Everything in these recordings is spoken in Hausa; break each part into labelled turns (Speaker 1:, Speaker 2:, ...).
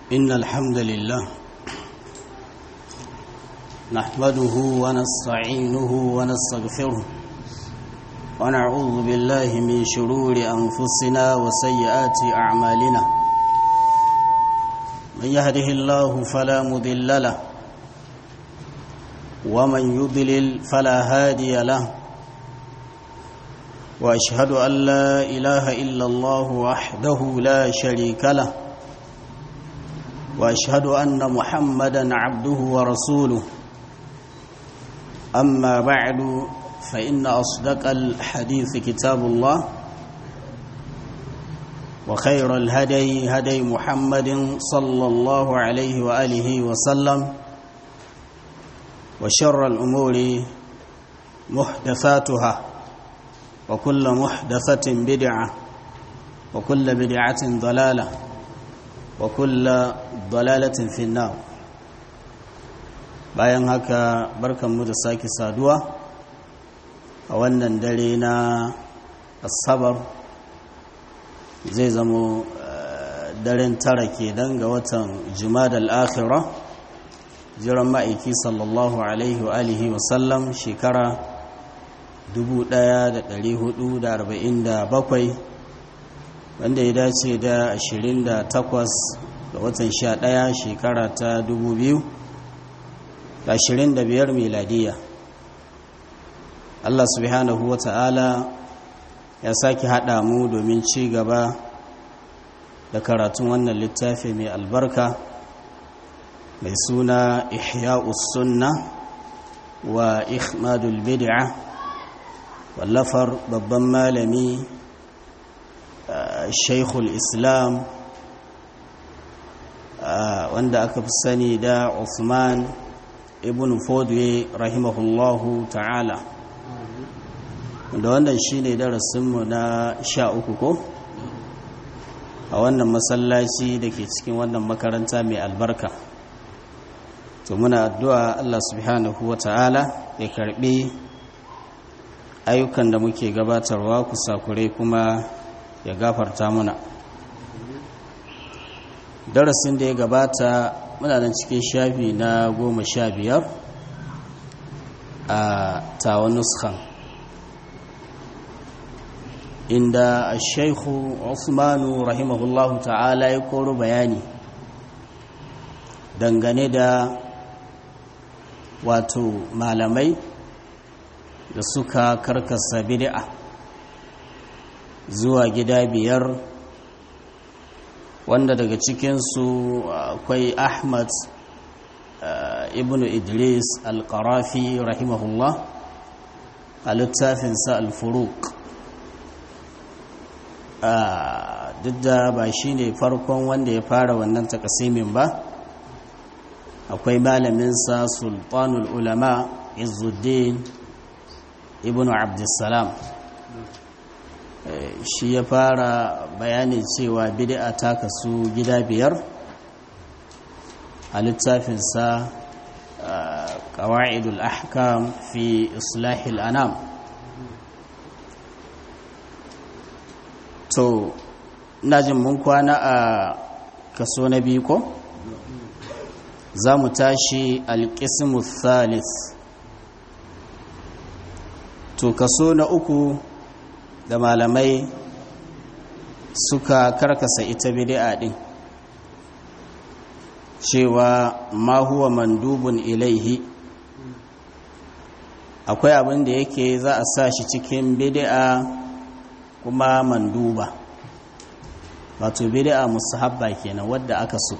Speaker 1: إن الحمد لله نحمده ونستعينه ونستغفره ونعوذ بالله من شرور أنفسنا وسيئات أعمالنا من يهده الله فلا مضل له ومن يضلل فلا هادي له واشهد ان لا اله الا الله وحده لا شريك له واشهد ان محمدا عبده ورسوله اما بعد فان اصدق الحديث كتاب الله وخير الهدي هدي محمد صلى الله عليه واله وسلم وشر الامور محدثاتها وكل محدثة بدعة وكل بدعة ضلالة وكل ضلالة في النار bayan haka barkanmu da sake saduwa a wannan dare na asabar zai zamo daren tara ke dan ga watan jumadal akhira jiran ma'aiki sallallahu alaihi wa alihi wasallam shekara 1447 wanda ya dace da 28 ga watan 11 shekara ta 2025 miladiya Allah subhanahu wa ta'ala ya sake haɗa mu domin ci gaba da karatun wannan littafi mai albarka mai suna ihya'us sunna wa ikhmadul bid'ah wallafar babban malami shaikhul islam wanda aka fi sani da Uthman ibn Fodwe rahimahullahu ta'ala da wannan shi ne darasinmu na sha uku ko a wannan masallaci da ke cikin wannan makaranta mai albarka to muna addu'a Allah subhanahu wa ta'ala ya karbi ayyukan da muke gabatarwa kusakurai kuma ya gafarta muna darasin da ya gabata muna nan cikin shafi na goma sha biyar a tawa nuskan inda a shaikhu usmanu rahimahullahu ta'ala ya koro bayani dangane da wato malamai da suka karkasa bid'a zuwa gida biyar wanda daga cikinsu akwai ahmad ibn idris al-qarafi rahimahullah a littafinsa al-furuq duk da ba shi ne farkon wanda ya fara wannan takasimin ba akwai malaminsa sultanul ulama izuddin ibn abdussalam shi ya fara bayani cewa bid'a ta kasu gida biyar a littafinsa ƙawa'idul ahkam fi islahil anam to jin mun kwana a kaso na biyu ko za mu tashi alƙismu thalith to kaso na uku da malamai suka karkasa ita bid'a din cewa ma huwa mandubun ilaihi akwai abin da yake za a sa shi cikin bid'a kuma manduba wato bid'a musahabba kenan wadda aka so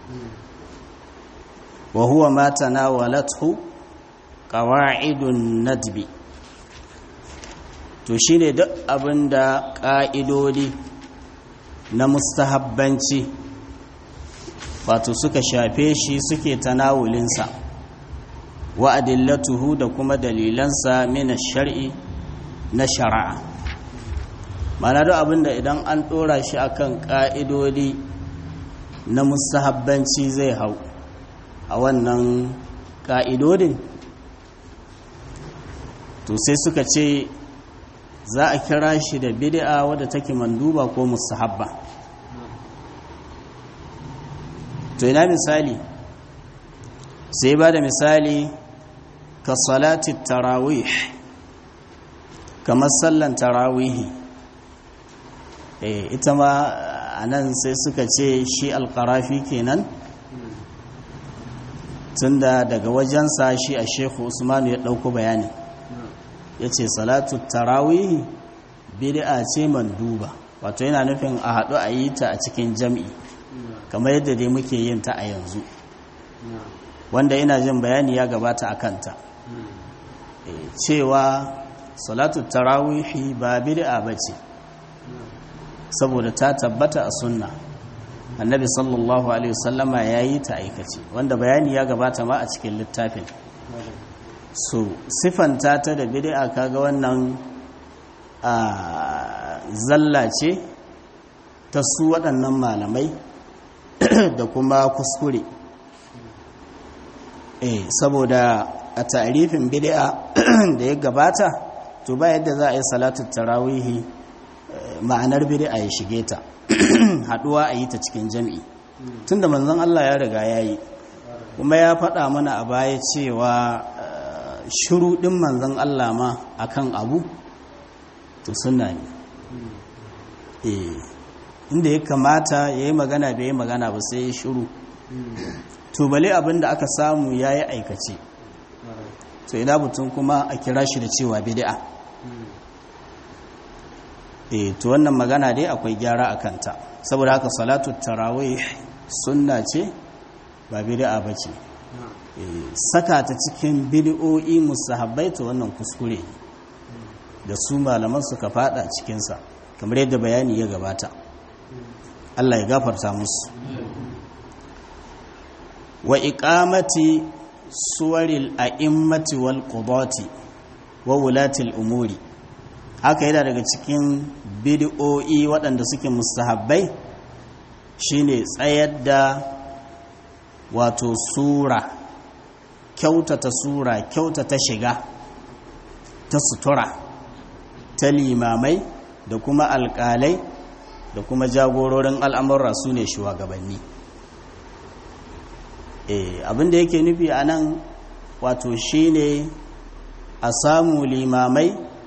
Speaker 1: wa huwa ma tanawalathu qawa'idun nadbi to shi ne duk abin da ƙa'idodi na mustahabbanci wato suka shafe shi suke tanawulinsa wa'adillatuhu da kuma dalilansa mina shari'i na shari'a mana duk abin da idan an ɗora shi akan ƙa'idodi na mustahabbanci zai hau a wannan ƙa'idodin to sai suka ce za a kira shi da bid'a wadda take manduba ko mustahabba to ina misali sai ba da misali ka salati tarawih kamar sallan tarawihi ita ma a nan sai suka ce shi alkarafi kenan tunda daga wajensa shi a shekhu usmanu ya ɗauko bayani ya ce salatu tarawihi bid'a ce manduba wato yana nufin a haɗu a yi ta a cikin jam'i kamar yadda dai muke yin ta a yanzu wanda ina jin bayani ya gabata a kanta cewa salatu tarawihi ba bid'a ba ce saboda ta tabbata a sunna annabi sallallahu alaihi wasallama ya yi ta aikace wanda bayani ya gabata ma a cikin littafin so sifanta ta da bid'a kaga wannan a zalla ce ta su waɗannan malamai da kuma kuskure eh saboda a tarifin bid'a da ya gabata to ba yadda za a yi salatu tarawihi ma'anar bid'a ya shige ta haduwa a yi ta cikin jami'i tunda manzon Allah ya riga ya yi kuma ya faɗa mana a baya cewa shiru ɗin manzon Allah ma akan abu to suna ne inda ya kamata ya yi magana bai yi magana ba sai ya shiru to bale abin da aka samu ya yi aikace to ina mutum kuma a kira shi da cewa bid'a eh to wannan magana dai akwai gyara a kanta saboda haka salatu tarawih sunna ce ba bid'a bace saka ta cikin bid'o'i musahabbai to wannan kuskure da su malaman suka fada cikinsa kamar yadda bayani ya gabata Allah ya gafarta musu wa iqamati suwaril a'immati wal qudati wa wulatil umuri haka yana daga cikin bid'o'i waɗanda suke mustahabbai shine tsayar da wato sura kyautata sura kyautata shiga ta sutura ta limamai da kuma alƙalai da kuma jagororin al'amurra su ne shugabanni abinda yake nufi a nan wato shine a samu limamai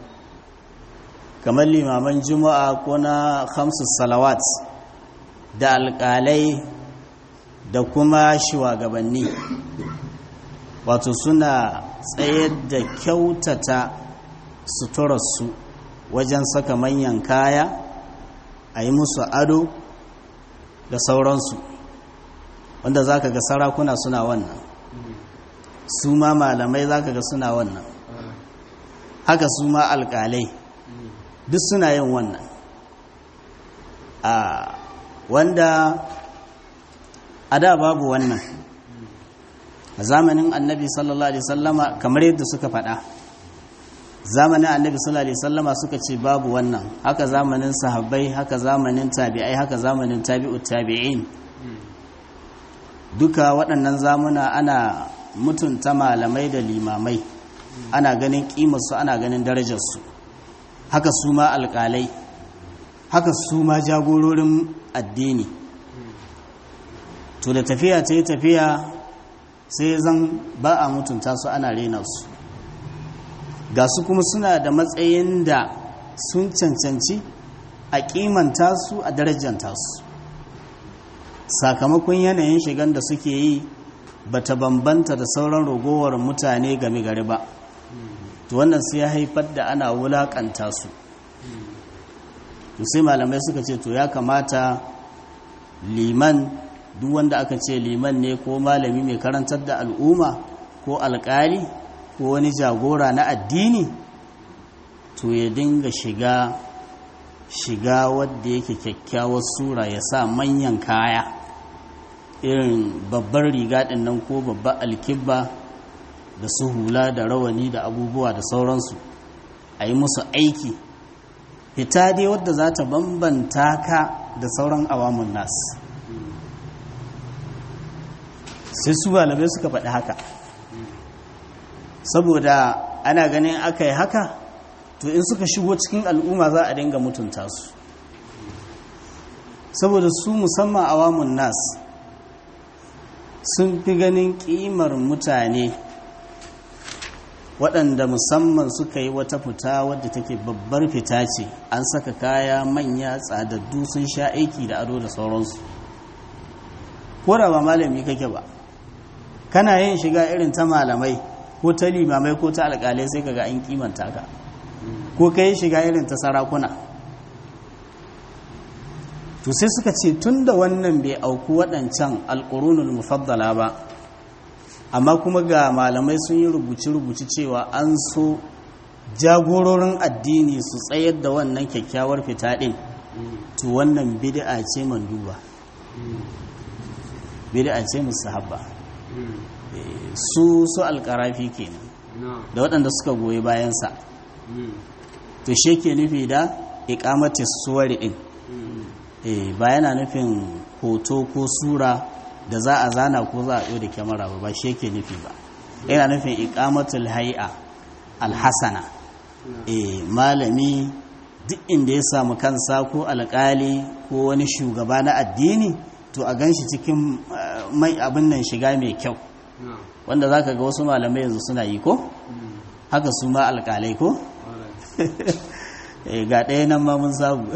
Speaker 1: kamar limaman juma'a ko na hamsu salawat da alƙalai da kuma shugabanni wato suna tsayar da kyautata suturarsu wajen saka manyan kaya a yi musu ado da sauransu wanda za ka ga sarakuna suna wannan su ma malamai za ka ga suna wannan haka su ma alƙalai duk suna yin wannan a wanda a da babu wannan a zamanin annabi sallallahu alaihi sallama kamar yadda suka faɗa zamanin annabi sallallahu alaihi sallama suka ce babu wannan haka zamanin sahabbai haka zamanin tabi'ai haka zamanin tabi'ut tabi'in duka waɗannan zamuna ana mutunta malamai da limamai ana ganin ƙimarsu ana ganin darajarsu haka su ma alƙalai haka su ma jagororin addini to da tafiya ta yi tafiya sai zan ba a mutunta su ana rena su ga su kuma suna da matsayin da sun cancanci a kimanta su a darajanta su sakamakon yanayin shigan da suke yi ba ta bambanta da sauran ragowar mutane game gari ba to wannan sai ya haifar da ana wulakanta su to sai malamai suka ce to ya kamata liman duk wanda aka ce liman ne ko malami mai karantar da al'umma ko alkali ko wani jagora na addini to ya dinga shiga shiga wadda yake kyakkyawar sura ya sa manyan kaya irin babbar riga ɗin nan ko babbar alkibba da su hula da rawani da abubuwa da sauransu a yi musu aiki fita dai wadda za ta bambanta ka da sauran awamun nasu sai su malamai suka faɗi haka saboda ana ganin aka yi haka to in suka shigo cikin al'umma za a dinga mutunta su saboda su musamman awamun nas sun fi ganin ƙimar mutane waɗanda musamman suka yi wata fita wadda take babbar fita ce an saka kaya manya tsadaddu sun sha aiki da ado da sauransu ko da ba malami kake ba kana yin shiga irin ta malamai ko ta limamai ko ta alƙalai sai kaga an kimanta ka ko ka yi shiga irin ta sarakuna to sai suka ce tun da wannan bai auku waɗancan alƙurunul mufaddala ba amma kuma ga malamai sun yi rubuce-rubuce cewa an so jagororin addini su tsayar da wannan kyakkyawar fita ɗin to wannan bid'a ce manduba bid'a ce musahabba su su alƙarafi kenan da waɗanda suka goyi bayansa to shi ke nufi da ikamati suwari ɗin ba yana nufin hoto ko sura da za a zana ko za a ɗo da kyamara ba ba shi yake nufi ba yana nufin ikamatul hai'a alhassana malami duk inda ya samu kansa ko alƙali ko wani shugaba na addini to a gan shi cikin mai abin nan shiga mai kyau wanda za ka ga wasu malamai yanzu suna yi ko haka su ma alƙalai ko ga ɗaya nan ma mun samu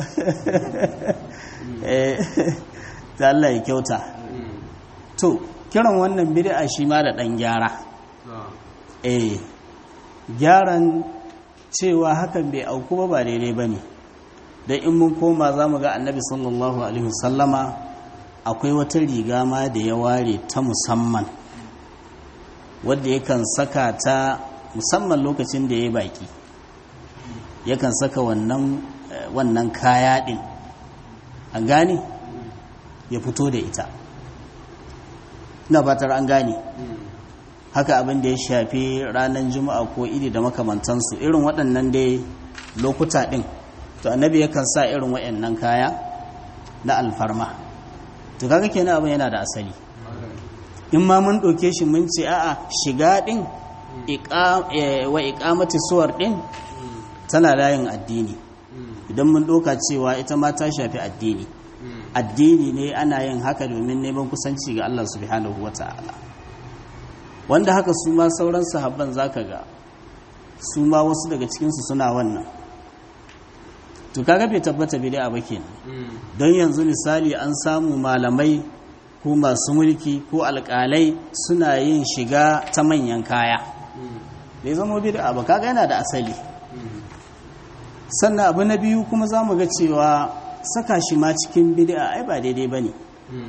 Speaker 1: ta Allah ya kyauta to kiran wannan bid'a shi ma da ɗan gyara eh gyaran cewa hakan bai auku ba ba daidai ba ne da in mun koma za mu ga annabi sallallahu alaihi wasallama akwai wata riga ma da ya ware ta musamman wadda yakan saka ta musamman lokacin da ya yi baki yakan saka wannan wannan kaya din an gane ya fito da ita ina fatar an gane haka abin da ya shafi ranar juma'a ko iri da makamantansu irin waɗannan dai lokuta ɗin to annabi yakan sa irin waɗannan kaya na alfarma to kaga kenan abin yana da asali in ma mun ɗauke shi mun ce a'a shiga ɗin wa iƙamati suwar ɗin tana layin addini idan mun ɗauka cewa ita ma ta shafi addini addini ne ana yin haka domin neman kusanci ga Allah subhanahu wa ta'ala wanda haka su ma sauran sahabban zaka ga su ma wasu daga cikinsu suna wannan to kaga bai tabbata bid'a ba kenan don yanzu misali an samu malamai ko masu mulki ko alƙalai suna yin shiga ta manyan kaya bai zama bid'a ba kaga yana da asali sannan abu na biyu kuma za mu ga cewa saka shi ma cikin bid'a ai ba daidai ba ne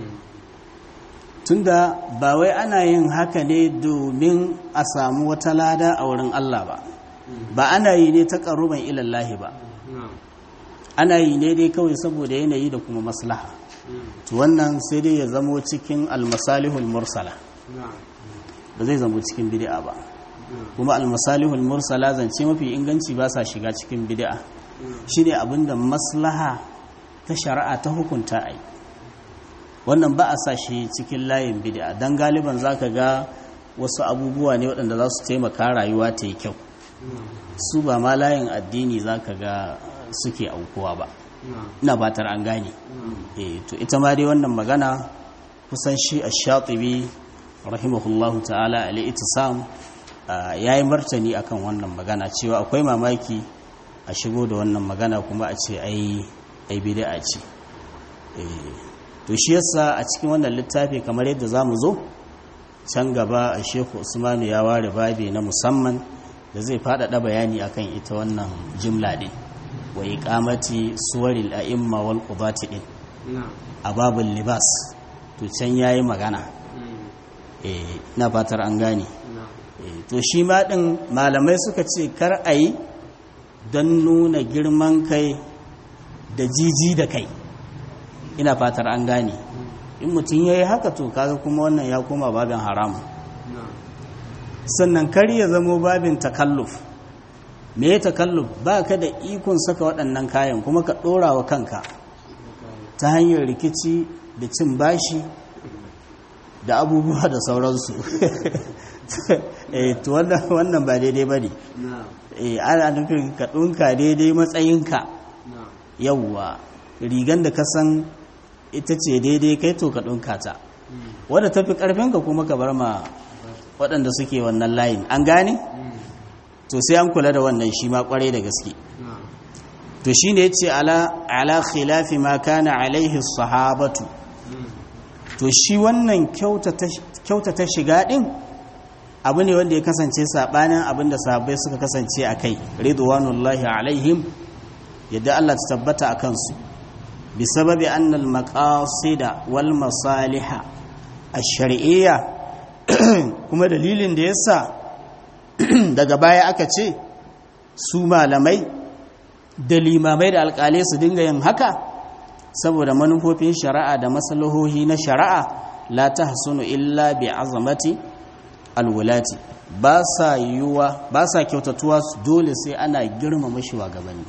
Speaker 1: tunda ba wai ana yin haka ne domin a samu wata lada a wurin Allah ba ba ana yi ne ta ƙaruban ilallahi ba ana yi ne dai kawai saboda yanayi da kuma maslaha to wannan sai dai ya zamo cikin almasalihul mursala ba zai zamo cikin bid'a ba kuma almasalihul mursala zance mafi inganci ba sa shiga cikin bid'a shine abinda maslaha ta shari'a ta hukunta ai wannan ba a sa shi cikin layin bid'a dan galiban zaka ga wasu abubuwa ne waɗanda za su taimaka rayuwa ta yi kyau su ba ma layin addini zaka ga suke aukuwa ba ina batar an gane eh to ita ma dai wannan magana kusan shi ash-shatibi rahimahullahu ta'ala al-ittisam yayi martani akan wannan magana cewa akwai mamaki a shigo da wannan magana kuma a ce ai ai bid'a ce eh to shi yasa a cikin wannan littafi kamar yadda zamu zo can gaba a Sheikh Usmanu ya ware babi na musamman da zai faɗaɗa bayani akan ita wannan jimla din wa iqamati suwaril a'imma wal qudati din a babul libas to can yayi magana eh na fatar an gane to shi ma din malamai suka ce kar ayi don nuna girman kai da jiji da kai ina fatar an gane in mutum yayi haka to kaga kuma wannan ya koma babin haram sannan kar ya zamo babin takalluf me ya takalluf ba ka da ikon saka waɗannan kayan kuma ka ɗora wa kanka ta hanyar rikici da cin bashi da abubuwa da sauransu to wannan ba daidai ba ne ana nufin ka ɗunka daidai matsayinka yauwa rigan da ka san ita ce daidai kai to ka ɗunka ta wadda tafi karfinka kuma ka bar ma waɗanda suke wannan layin an gane to sai an kula da wannan shi ma kwarai da gaske to shi ne ya ce ala khilafi ma kana alaihi sahabatu to shi wannan kyautata shiga ɗin abu ne wanda ya kasance saɓanin abin da sahabbai suka kasance a kai ridwanullahi alaihim yadda Allah ta tabbata a kansu bi sababi annal maqasida wal masaliha ash-shar'iyya kuma dalilin da yasa daga baya aka ce su malamai da limamai da alƙalai su dinga yin haka saboda manufofin shari'a da maslahohi na shari'a la tahsunu illa bi azamati alwulati ba sa yiwuwa ba sa kyautatuwa dole sai ana girmama shugabanni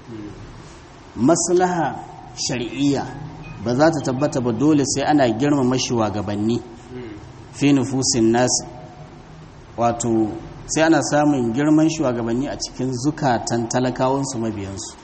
Speaker 1: maslaha shari'iyya ba za ta tabbata ba dole sai ana girmama shugabanni fi nufusin nasi wato sai ana samun girman shugabanni a cikin zukatan talakawansu mabiyansu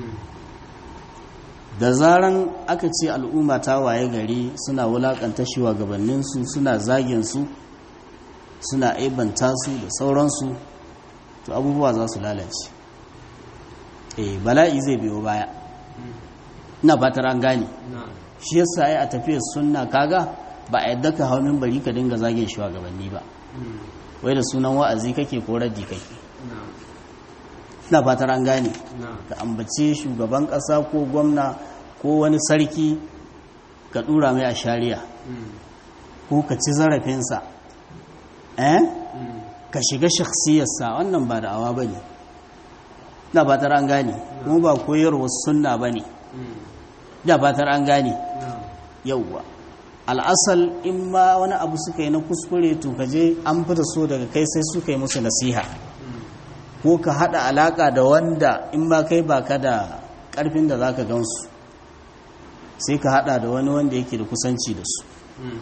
Speaker 1: da zaran aka ce al'umma ta waye gari suna wulakanta shugabanninsu suna zagin su suna aibanta su da sauransu to abubuwa za su lalace eh bala'i zai biyo baya ina fatar an gane shi yasa ai a tafiyar sunna kaga ba a yadda ka hau bari ka dinga zagin shugabanni ba wai da sunan wa'azi kake ko raddi kake ina fatar an gane ka ambace shugaban kasa ko gwamna ko wani sarki ka dura mai a shari'a ko ka ci zarafinsa eh ka shiga shakhsiyarsa wannan ba da'awa ba ne da fatar an gane kuma ba koyarwa sunna ba ne da fatar an gane yauwa al'asal in ma wani abu suka yi na kuskure to ka je an fita so daga kai sai suka yi musu nasiha ko ka hada alaka da wanda in ma kai baka da karfin da zaka gansu sai ka hada da wani wanda yake da kusanci da su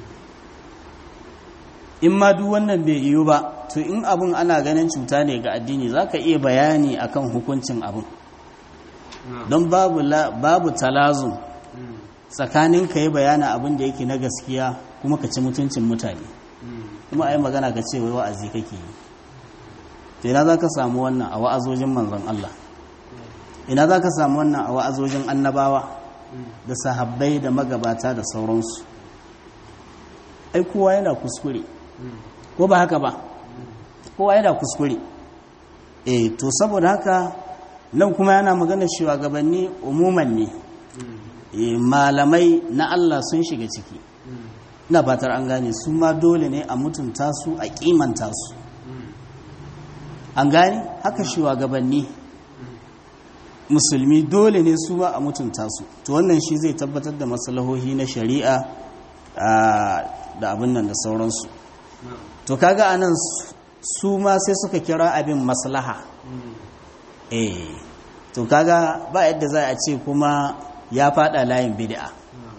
Speaker 1: in ma duk wannan bai yiwu ba to in abin ana ganin cuta ne ga addini za ka iya bayani akan hukuncin abin don babu, babu talazun tsakanin ka yi bayana abin da yake na gaskiya kuma ka ci mutuncin mutane kuma a yi magana ka ce wai wa'azi kake yi to ina za ka samu wannan a wa'azojin manzon Allah ina za ka samu wannan a wa'azojin annabawa da sahabbai da magabata da sauransu ai kowa yana kuskure ko ba haka ba kowa yana kuskure eh to saboda haka nan kuma yana magana shugabanni umuman ne eh malamai na Allah sun shiga ciki ina fatar an gane su ma dole ne a mutunta su a kimanta su an gane haka shugabanni musulmi dole ne su ba a mutunta su to wannan shi zai tabbatar da maslahohi na shari'a da abin nan da sauransu to kaga anan su ma sai suka kira abin maslaha eh to kaga ba yadda za a ce kuma ya fada layin bid'a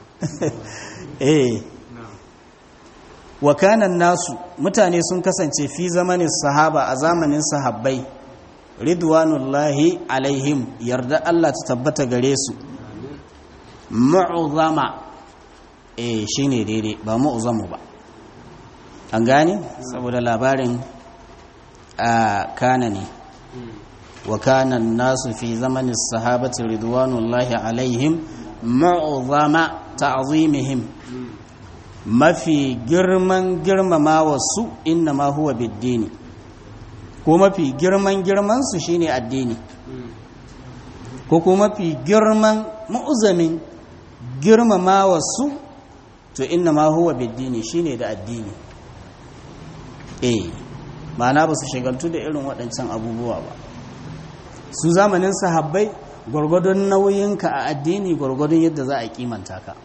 Speaker 1: eh wa kanan nasu mutane sun kasance fi zamanin sahaba a zamanin sahabbai ridwanullahi alaihim yarda Allah ta tabbata gare su mu'zama eh shine daidai ba mu'zamu ba an gane saboda labarin a kana ne wa kana nasu fi zamanin sahabati ridwanullahi alaihim mu'zama ta'zimihim mafi girman girmama wasu inna ma huwa biddini ko mafi girman girman su shine addini ko kuma mafi girman mu'zamin girmama wasu to inna ma huwa biddini shine da addini eh ma'ana ba su shigaltu da irin waɗancan abubuwa ba su zamanin sahabbai gwargwadon nauyinka a addini gwargwadon yadda za a kimanta ka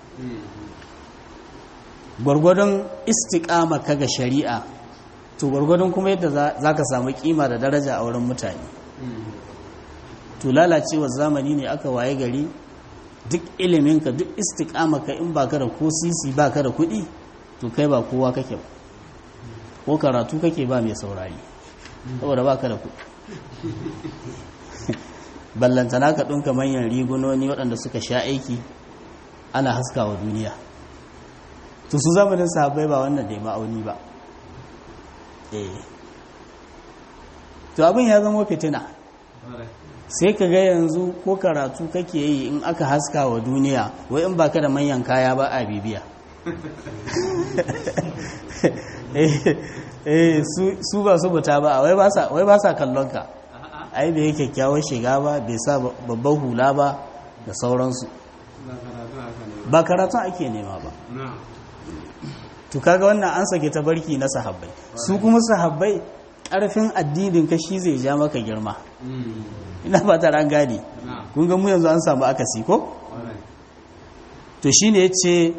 Speaker 1: gwargwadon istiƙama ka ga shari'a to gwargwadon kuma yadda za ka samu kima da daraja a wurin mutane to lalacewar zamani ne aka waye gari duk iliminka duk istiƙama ka in baka da ko sisi baka da kuɗi to kai ba kowa kake ba ko karatu kake ba mai saurari saboda baka da kuɗi ballantana ka ɗunka manyan rigunoni waɗanda suka sha aiki ana haskawa duniya to su zamanin sahabbai ba wannan da ma'auni ba eh to abin ya zama fitina sai ka ga yanzu ko karatu kake yi in aka haska wa duniya wai in baka da manyan kaya ba a bibiya eh su ba su buta ba wai ba sa kallon ka ai bai kyakkyawar shiga ba bai sa babban hula ba da sauransu ba karatun ake nema ba to kaga wannan an sake ta barki na sahabbai su kuma sahabbai ƙarfin addinin ka shi zai ja maka girma ina fata ran gadi kun ga mu yanzu an samu akasi ko to shine yace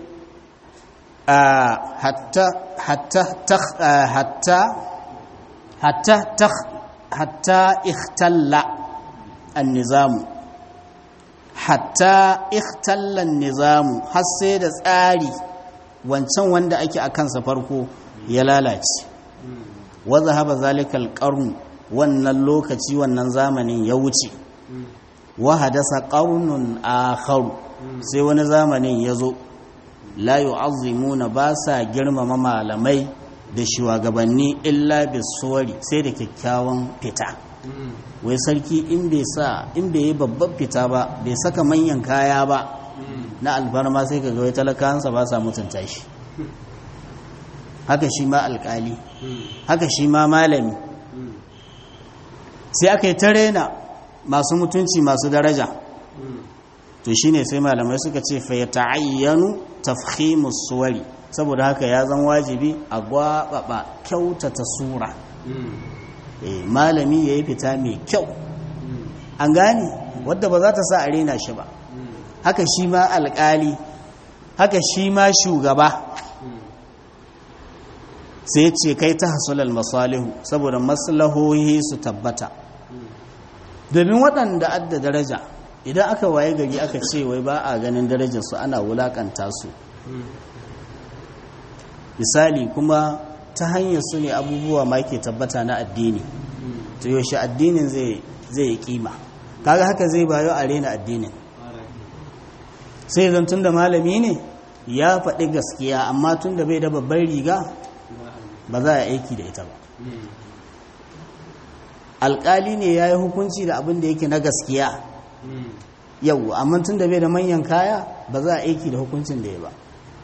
Speaker 1: hatta hatta hatta hatta hatta ikhtalla an-nizamu hatta ikhtalla an-nizamu har sai da tsari wancan wanda ake a kansa farko ya lalace wa zahaba zalikal qarn wannan lokaci wannan zamanin ya wuce wa hadasa qarnun akhar sai wani zamanin ya zo la yu'azzimuna ba sa girmama malamai da shugabanni illa bisuwari sai da kyakkyawan fita wai sarki in bai sa in bai yi babban fita ba bai saka manyan kaya ba na alfarma sai ka wai talakansa ba sa mutunta shi haka shi ma alkali haka shi ma malami sai aka yi ta rena masu mutunci masu daraja to shine sai malamai suka ce fa ya ta'ayyanu tafhimus suwari saboda haka ya zan wajibi a gwababa kyautata sura malami ya yi fita mai kyau an gane wadda ba za ta sa a rena shi ba haka shi ma alkali haka shi ma shugaba sai ce kai ta hasulal masalihu saboda maslahohi su tabbata domin waɗanda adda daraja idan aka waye gari aka ce wai ba a ganin darajarsu ana wulakanta su misali kuma ta hanyar su ne abubuwa ma ke tabbata na addini to yaushe addinin zai yi kima kaga haka zai bayo a rena addinin sai zan tun da malami ne ya faɗi gaskiya amma tun da bai da babban riga ba za a aiki da ita ba alƙali ne ya yi hukunci da abin da yake na gaskiya yau amma tun da bai da manyan kaya ba za a aiki da hukuncin da ya ba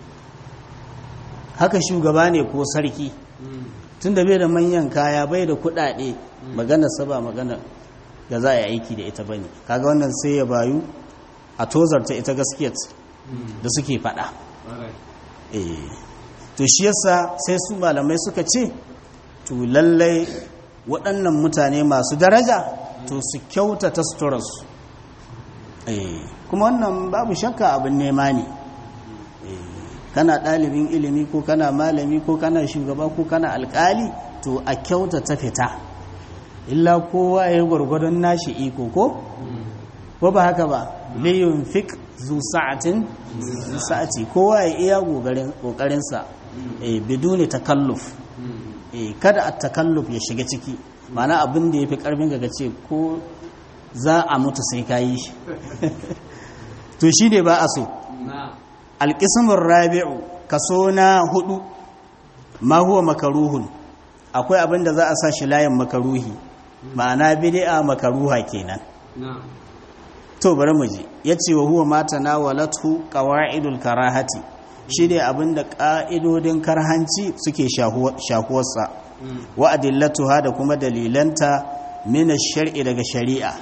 Speaker 1: haka shugaba ne ko sarki tun da bai da manyan kaya bai da kuɗaɗe magana saba magana da za a yi aiki da ita bane kaga wannan sai ya bayu a tozarta ita gaskiyar da suke faɗa to shi yasa sai su malamai suka ce to lallai waɗannan mutane masu daraja to su kyautata suturarsu kuma wannan babu shakka abin nema ne kana ɗalibin ilimi ko kana malami ko kana shugaba ko kana alƙali to a kyautata fita illa kowa ya yi gwargwadon nashi iko ko ko ba haka ba liyun fik zu sa'atin sa'ati kowa ya iya ƙoƙarinsa biduni takalluf kada a takalluf ya shiga ciki mana abin da ya fi ƙarfin ga ce ko za a mutu sai ka yi shi to shi ne ba a so alƙismin rabi'u kaso na hudu ma huwa makaruhun akwai abin da za a sa shi layin makaruhi ma'ana bid'a makaruha kenan to bari mu ji yace wa huwa mata nawalatu qawaidul karahati shi ne abin da ƙa'idodin karhanci suke shahuwarsa wa adillatuha da kuma dalilanta mina shari'i daga shari'a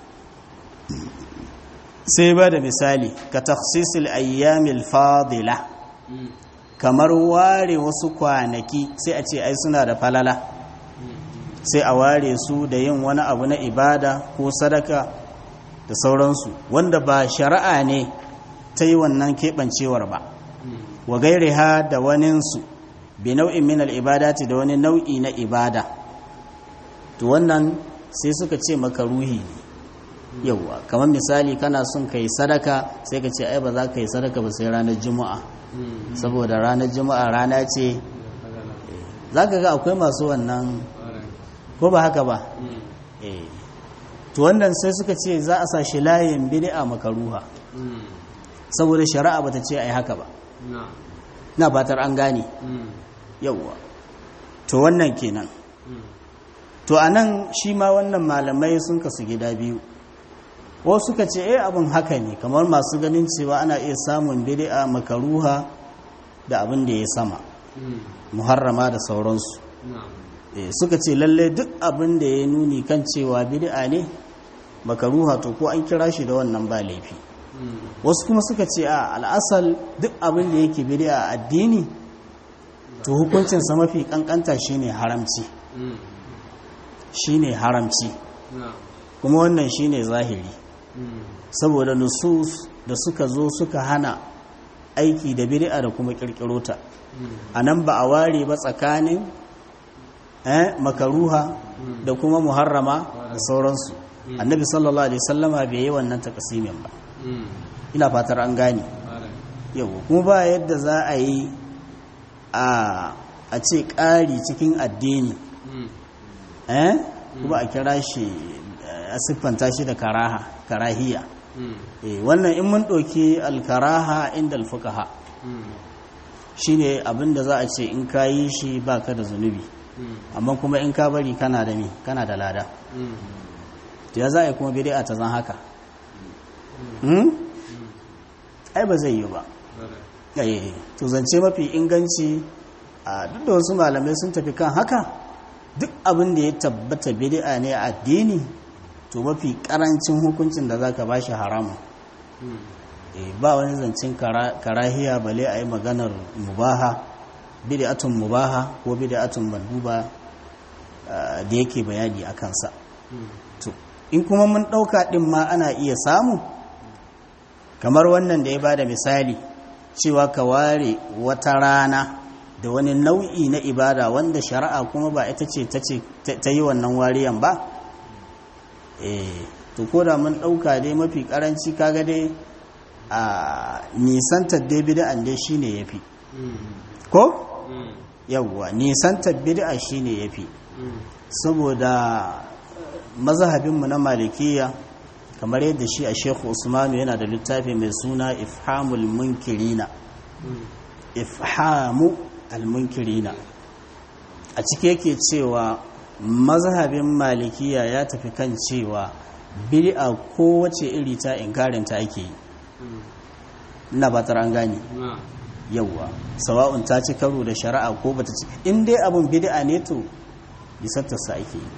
Speaker 1: sai ba da misali ka taksisil ayyamil fadila kamar ware wasu kwanaki sai a ce ai suna da falala sai a ware su da yin wani abu na ibada ko sadaka da sauransu wanda ba shari'a ne ta yi wannan keɓancewar ba wa gairiha da waninsu bi nau'in min al'ibadati da wani nau'i na ibada to wannan sai suka ce maka ruhi ne yauwa kamar misali kana son ka yi sadaka sai ka ce ai ba za ka yi sadaka ba sai ranar juma'a saboda ranar juma'a rana ce za ka ga akwai masu wannan ko ba haka ba to wannan sai suka ce za a sa shi layin bid'a makaruha saboda shari'a bata ce ai haka ba na batar an gane yauwa to wannan kenan to a nan shi ma wannan malamai sun kasu gida biyu wasu suka ce eh abin haka ne kamar masu ganin cewa ana iya samun bid'a makaruha da abin da ya sama muharrama da sauransu suka ce lalle duk abin da ya nuni kan cewa bid'a ne makaruha to ko an kira shi da wannan ba laifi wasu kuma suka ce a al'asal duk abin da yake bid'a a addini to hukuncinsa mafi kankanta shine haramci shine haramci kuma wannan shine zahiri saboda nusus da suka zo suka hana aiki da bid'a da kuma kirkiro ta anan ba a ware ba tsakanin eh makaruha da kuma muharrama da sauransu annabi sallallahu alaihi wasallama bai yi wannan takasimin ba ina fatar an gane yau kuma ba yadda za a yi a ce ƙari cikin addini eh kuma a kira shi a siffanta shi da karaha karahiya wannan in mun ɗauki alkaraha inda alfukaha shine abinda za a ce in ka yi shi baka da zunubi amma kuma in ka bari kana da mi kana da lada to ya za a yi kuma bid'a ta zan haka ai ba zai yi ba to zance mafi inganci a duk da wasu malamai sun tafi kan haka duk abin da ya tabbata bid'a ne a addini to mafi karancin hukuncin da zaka bashi haramun ba wani zancen karahiya bale a yi maganar mubaha bid'atun mubaha ko bid'atun manduba da yake bayani a kansa to in kuma mun ɗauka ɗin ma ana iya samu kamar wannan da ya ba da misali cewa ka ware wata rana da wani nau'i na ibada wanda shari'a kuma ba ita ce ta yi wannan wariyan ba eh to ko da mun ɗauka dai mafi ƙaranci kaga dai a nisantar dai bida'an dai shine yafi ko yawwa nisantar bid'a shine yafi saboda mazhabinmu na malikiya kamar yadda shi a shekhu usmanu yana da littafi mai suna ifhamul munkirina ifhamu almunkirina a ciki yake cewa mazhabin malikiya ya tafi kan cewa bid'a kowace iri ta inkarinta ake yi ina ba an gane yauwa sawa'un ta ci karo da shari'a ko bata ci in dai abun bid'a ne to bisattarsa ake yi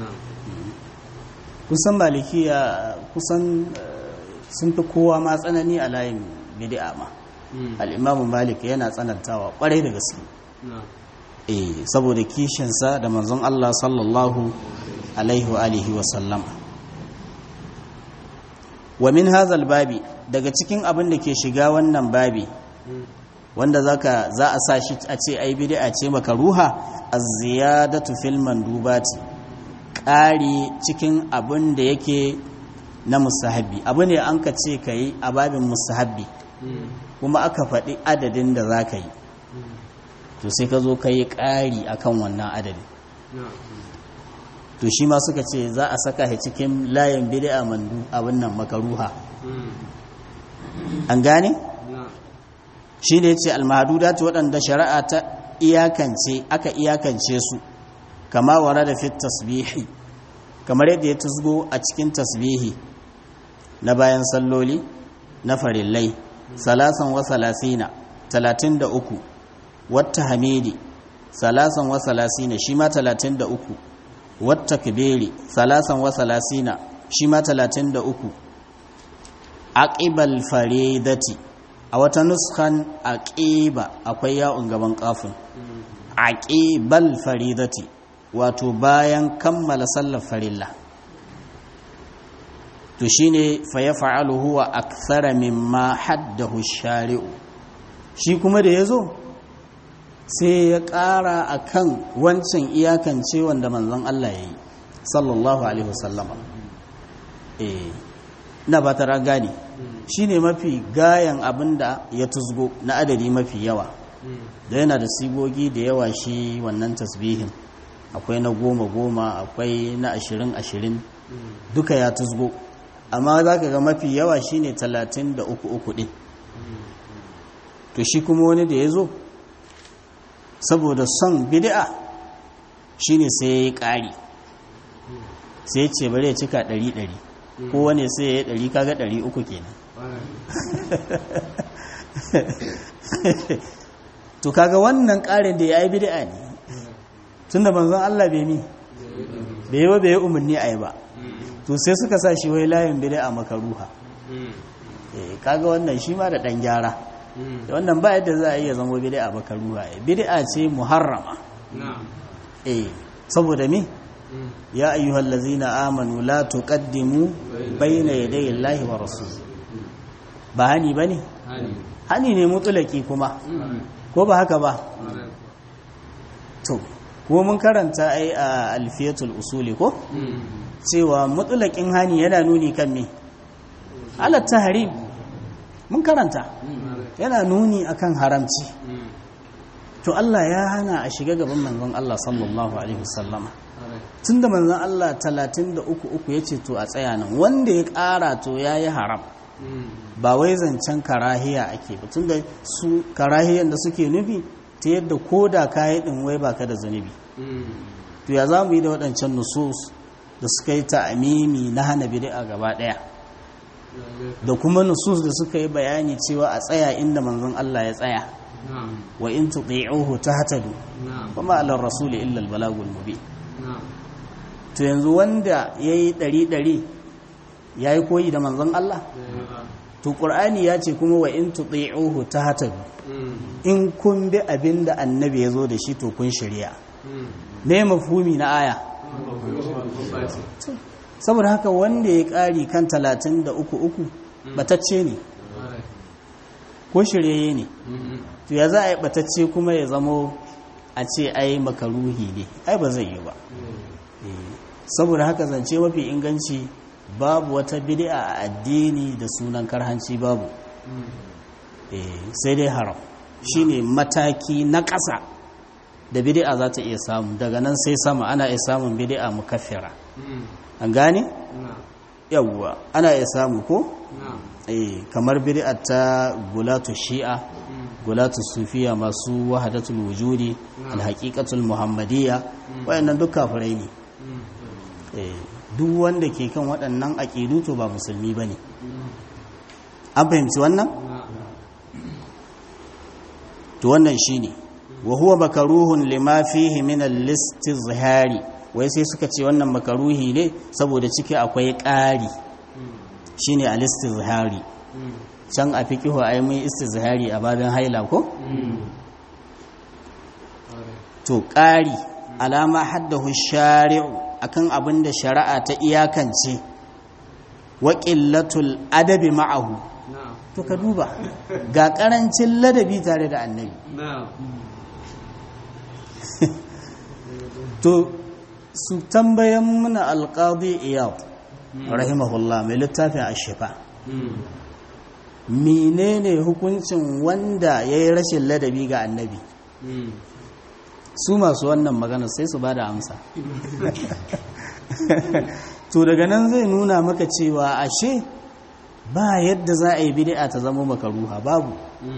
Speaker 1: kusan malikiya kusan sun fi kowa ma tsanani a layin bid'a ma al'imamu malik yana tsanantawa kwarai da gaske eh saboda kishinsa da manzon Allah sallallahu alaihi wa alihi wa sallama wa min hazal babi daga cikin abin da ke shiga wannan babi wanda zaka za a sa shi a ce ai bid'a ce maka ruha az-ziyadatu fil mandubati ƙari cikin abin da yake na musahabi abu ne an ka ce ka yi a babin musahabi kuma aka faɗi adadin da za ka yi to sai ka zo ka yi ƙari a kan wannan adadin to shi ma suka ce za a saka shi cikin layin bid'a mandu abin nan makaruha an gane shi ne ce almahadudat waɗanda shari'a ta iyakance aka iyakance su kama wara da fit tasbihi kamar yadda ya tusgo a cikin tasbihi na bayan salloli na farillai salasan wa salasina talatin da uku wata hamidi salasan wa salasina shi ma talatin da uku wata kibiri salasan wa salasina shi ma talatin da uku aƙibal faridati a wata nuskan aƙiba akwai ya'un gaban ƙafin aƙibal faridati wato bayan kammala sallar farilla to shine fa ya fa'alu huwa akthara mimma haddahu shari'u shi kuma da yazo sai ya ƙara akan wancan iyakance wanda manzon Allah yayi sallallahu alaihi wasallama eh ina ba ta gane shine mafi gayan abinda ya tuzgo na adadi mafi yawa da yana da sigogi da yawa shi wannan tasbihin akwai na goma goma akwai na ashirin ashirin duka ya tusgo amma za ka ga mafi yawa shine talatin da uku uku ɗin to shi kuma wani da ya zo saboda son bid'a shine sai ya yi ƙari sai ce bari ya cika ɗari ɗari kowane sai ya yi ɗari kaga ɗari uku kenan to kaga wannan ƙarin da ya yi bid'a ne tun da manzon Allah bai mi bai yi ba bai yi umarni a yi ba to sai suka sa shi wai layin bid'a makaruha kaga wannan shi ma da ɗan gyara wannan ba yadda za a iya zama bid'a makaruha bid'a ce muharrama eh saboda me ya ayyuhal ladzina amanu la tuqaddimu bayna yaday Allahi wa rasul ba hani bane hani ne mutulaki kuma ko ba haka ba to ko mun karanta ai a alfiyatul usuli ko cewa mutulakin hani yana nuni kan me ala tahrim mun karanta yana nuni akan haramci to Allah ya hana a shiga gaban manzon Allah sallallahu alaihi wasallama tunda manzon Allah 33 yace to a tsaya nan wanda ya ƙara to yayi haram ba wai zancen karahiya ake ba tunda su karahiyan da suke nufi ta yadda koda kayi din wai baka da zunubi to ya zamu yi da waɗancan nusus da suka yi ta'amimi na hana bid'a gaba ɗaya da kuma nusus da suka yi bayani cewa a tsaya inda manzon Allah ya tsaya wa in tuti'uhu tahtadu kuma alar rasuli illa al balagul mubin to yanzu wanda yayi ɗari ɗari yayi koyi da manzon Allah to qur'ani ya ce kuma wa in tuti'uhu tahtadu in kun bi abinda annabi ya zo da shi to kun shirya me mafhumi na aya saboda haka wanda ya ƙari kan talatin da uku uku batacce ne ko shiryayye ne to ya za a yi batacce kuma ya zamo a ce ai makaruhi ne ai ba zai yi ba saboda haka zance mafi inganci babu wata bid'a a addini da sunan karhanci babu sai dai haram shine mataki na ƙasa da bid'a za ta iya samu daga nan sai sama ana iya samun bid'a mukaffira an gane yawwa ana iya samu ko eh kamar bid'a ta gulatu shi'a gulatu sufiya masu wahadatul wujudi alhaqiqatul muhammadiyya wayannan duk kafirai ne eh duk wanda ke kan waɗannan aqidu to ba musulmi bane an fahimci wannan to wannan shine wa huwa makaruhun lima fihi min al-istizhari wai sai suka ce wannan makaruhi ne saboda ciki akwai ƙari shine al-istizhari can a fiqihu ai mun istizhari a babin haila ko to ƙari alama haddahu shari'u akan abin da shari'a ta iyakance wa qillatul adabi ma'ahu to ka duba ga ƙarancin ladabi tare da annabi to su tambayan muna alƙadi iyad rahimahullah mai littafin ashifa menene hukuncin wanda ya yi rashin ladabi ga annabi su masu wannan magana sai su ba da amsa to daga nan zai nuna maka cewa ashe ba yadda za a yi bid'a ta zama makaruha babu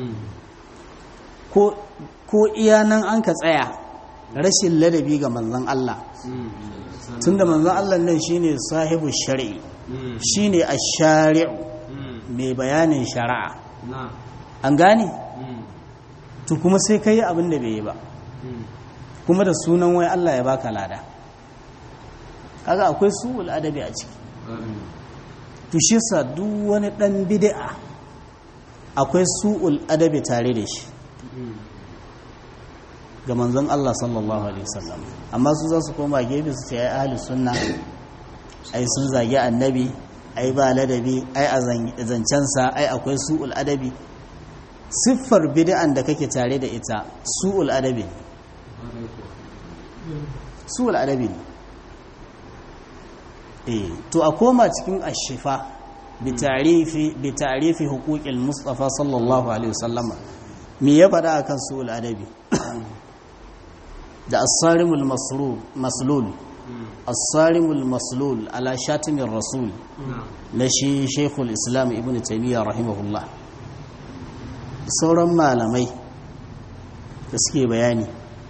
Speaker 1: ko iya nan an ka tsaya rashin ladabi ga manzon Allah tunda manzon Allah nan shine sahibu shari'i shine ash-shari'u mai bayanin shari'a an gane to kuma sai kai abin da bai yi ba kuma da sunan wai Allah ya baka lada kaga akwai su'ul adabi a ciki to shi sa duk wani dan bid'a akwai su'ul adabi tare da shi ga manzon Allah sallallahu alaihi wasallam amma su za su koma gefe su ce ai ahli sunna ai sun zagi annabi ai ba ladabi ai a zancensa ai akwai su'ul adabi siffar bid'an da kake tare da ita su'ul adabi su'ul adabi ne eh to a koma cikin ashifa bi ta'rifi bi ta'rifi huquqil mustafa sallallahu alaihi wasallam me ya faɗa akan su'ul adabi da as-sarimul maslul as-sarimul maslul ala shatimin rasul na shi shekul islam ibn taimiyya rahimahullah sauran malamai da suke bayani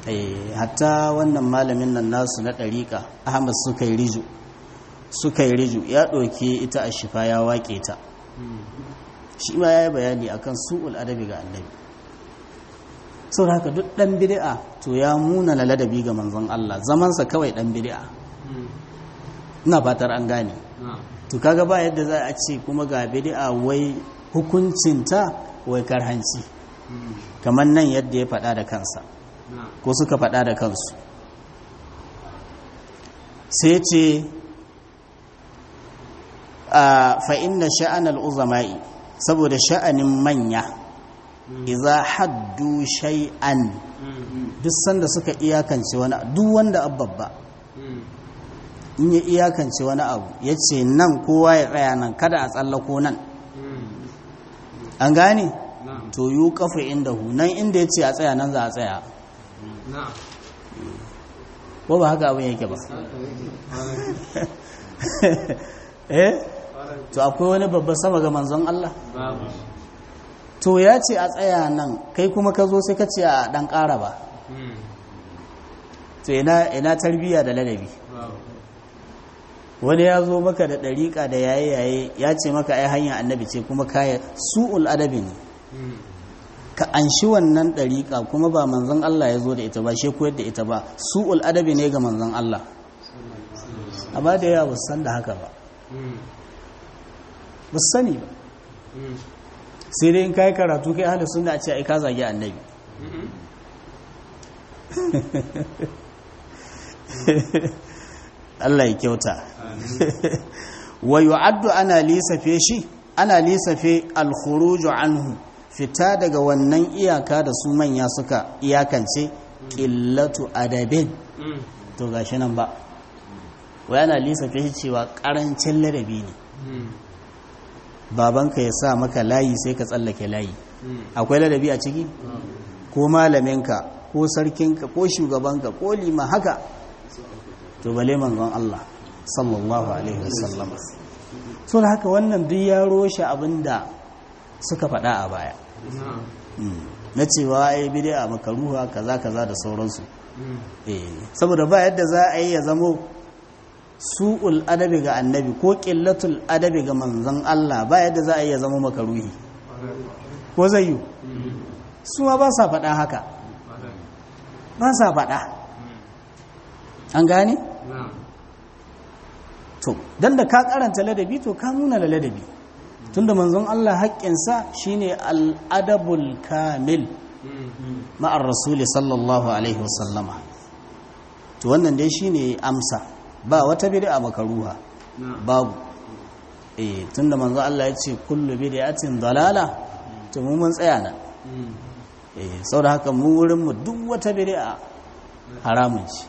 Speaker 1: hatta wannan malamin nan nasu na ɗariƙa ahmad suka yi riju suka yi riju ya ɗauke ita a shifa ya waƙe ta shi ma ya yi bayani akan su'ul adabi ga annabi sau haka duk ɗan bid'a to ya muna na ladabi ga manzon Allah zamansa kawai ɗan bid'a ina fatar an gane to kaga ba yadda za a ce kuma ga bid'a wai hukuncinta wai karhanci kamar nan yadda ya faɗa da kansa ko suka faɗa da kansu sai ce a fa'in da sha'anar uzama'i saboda sha'anin manya iza haddu shay'an duk sanda suka iyakance wani duk wanda ababba in ya iyakance wani abu ya ce nan kowa ya tsaya nan kada a tsallako nan an gane to yi kafa inda hu nan inda ya ce a tsaya nan za a tsaya ko ba haka abin yake ba eh to akwai wani babba sama ga manzon Allah to ya ce a tsaya nan kai kuma ka zo sai ka ce a dan ƙara ba to ina tarbiyya da ladabi wani ya zo maka da ɗariƙa da yaye-yaye ya ce maka ai hanyar annabi ce kuma kaya su'ul adabi ne ka anshi wannan ɗariƙa kuma ba manzon Allah ya zo da ita ba shi koyar da ita ba su'ul adabi ne ga manzon Allah amma da yawa ba san da haka ba ba sani ba sai dai in kai karatu kai ahli sunna a ce ai ka zagi annabi Allah ya kyauta wa yu'addu ana lisafe shi ana lisafe al-khuruju anhu fita daga wannan iyaka da su manya suka iyakance qillatu adabin to gashi nan ba wai ana lisafe shi cewa karancin ladabi ne babanka ya sa maka layi sai ka tsallake layi akwai ladabi a ciki ko malaminka ko sarkinka ko shugabanka ko lima haka to bale manzon Allah sallallahu alaihi wasallam so da haka wannan duk ya roshe abinda suka faɗa a baya na cewa ai bid'a makaruha kaza kaza da sauransu eh saboda ba yadda za a yi ya zamo su'ul adabi ga annabi ko qillatul adabi ga manzon Allah ba yadda za a yi ya zama makaruhi ko zai yi su ma ba sa faɗa haka ba sa faɗa an gane? to don da ka karanta ladabi to ka nuna da ladabi tunda manzon Allah haƙƙinsa shine al'adabul kamil ma'ar rasuli sallallahu alaihi wasallama to wannan dai shine amsa ba wata bid'a makaruha babu eh tunda manzon Allah ya ce kullu bid'atin dalala to mu mun tsaya nan eh saboda haka mu wurin mu duk wata bid'a haramun ce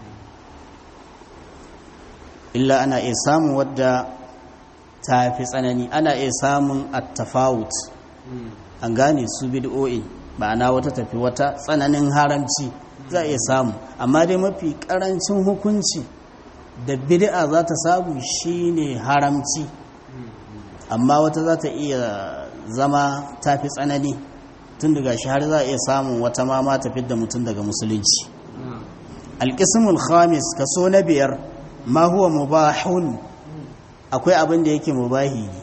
Speaker 1: illa ana iya samun wadda ta fi tsanani ana iya samun attafawut an gane su bid'o'i ma'ana wata tafi wata tsananin haramci za a iya samu amma dai mafi karancin hukunci da bid'a za ta samu shine haramci amma wata za ta iya zama ta fi tsanani tun daga shi har za a iya samun wata ma ma tafi da mutum daga musulunci alƙismul khamis kaso na biyar ma huwa mubahun akwai abin da yake mubahi ne